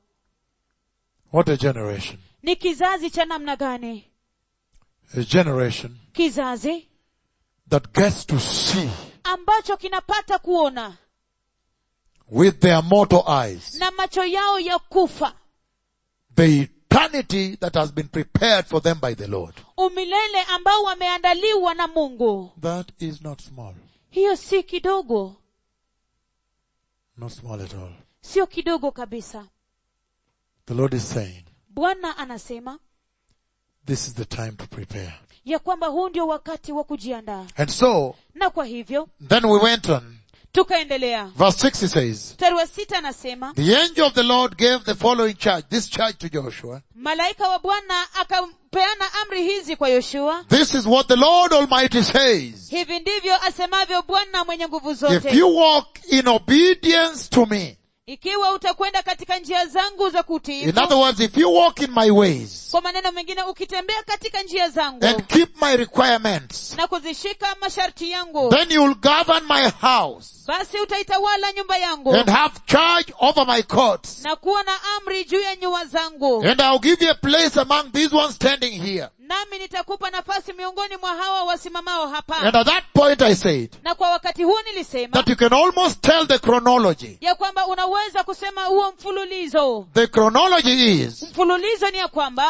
Speaker 1: What a generation.
Speaker 2: ni kizazi cha namna gani
Speaker 1: A generation
Speaker 2: kizazi
Speaker 1: that gets to see
Speaker 2: ambacho kinapata kuona
Speaker 1: with their mortal eyes
Speaker 2: na macho yao ya kufa
Speaker 1: the eternity that has been prepared for them by the Lord.
Speaker 2: umilele ambao wameandaliwa na mungu
Speaker 1: That is not small.
Speaker 2: hiyo si kidogo
Speaker 1: Not small at all.
Speaker 2: sio kidogo kabisa
Speaker 1: The Lord is saying,
Speaker 2: bwana anasema
Speaker 1: this is the time to prepare.
Speaker 2: ya kwamba huu ndio wakati wa kujiandaa
Speaker 1: And so,
Speaker 2: na kwa hivyo
Speaker 1: then we went on
Speaker 2: tukaendelea
Speaker 1: Verse 6 he says,
Speaker 2: mstari wa sita anasema
Speaker 1: The angel of the Lord gave the following charge, this charge to Joshua.
Speaker 2: malaika wa bwana akampeana amri hizi kwa yoshua
Speaker 1: This is what the Lord Almighty says.
Speaker 2: hivi ndivyo asemavyo bwana mwenye nguvu
Speaker 1: If
Speaker 2: zote
Speaker 1: you walk in obedience to me,
Speaker 2: ikiwa utakwenda katika njia zangu za
Speaker 1: in
Speaker 2: kutiifu
Speaker 1: other words, if you walk in my ways
Speaker 2: kwa maneno mengine ukitembea katika njia zangu
Speaker 1: and keep my requirements,
Speaker 2: na kuzishika masharti yangu
Speaker 1: then you will govern my house
Speaker 2: basi utaitawala nyumba yangu
Speaker 1: and have charge over my courts.
Speaker 2: na kuwa na amri juu ya nyua zangu
Speaker 1: And I'll give you a place among these ones standing here.
Speaker 2: nami nitakupa nafasi miongoni mwa hawa wasimamao hapa
Speaker 1: And at that point I said
Speaker 2: na kwa wakati huu nilisema
Speaker 1: that you can almost tell the chronology.
Speaker 2: ya kwamba unaweza kusema huo mfululizo
Speaker 1: The chronology is
Speaker 2: mfululizo ni ya kwamba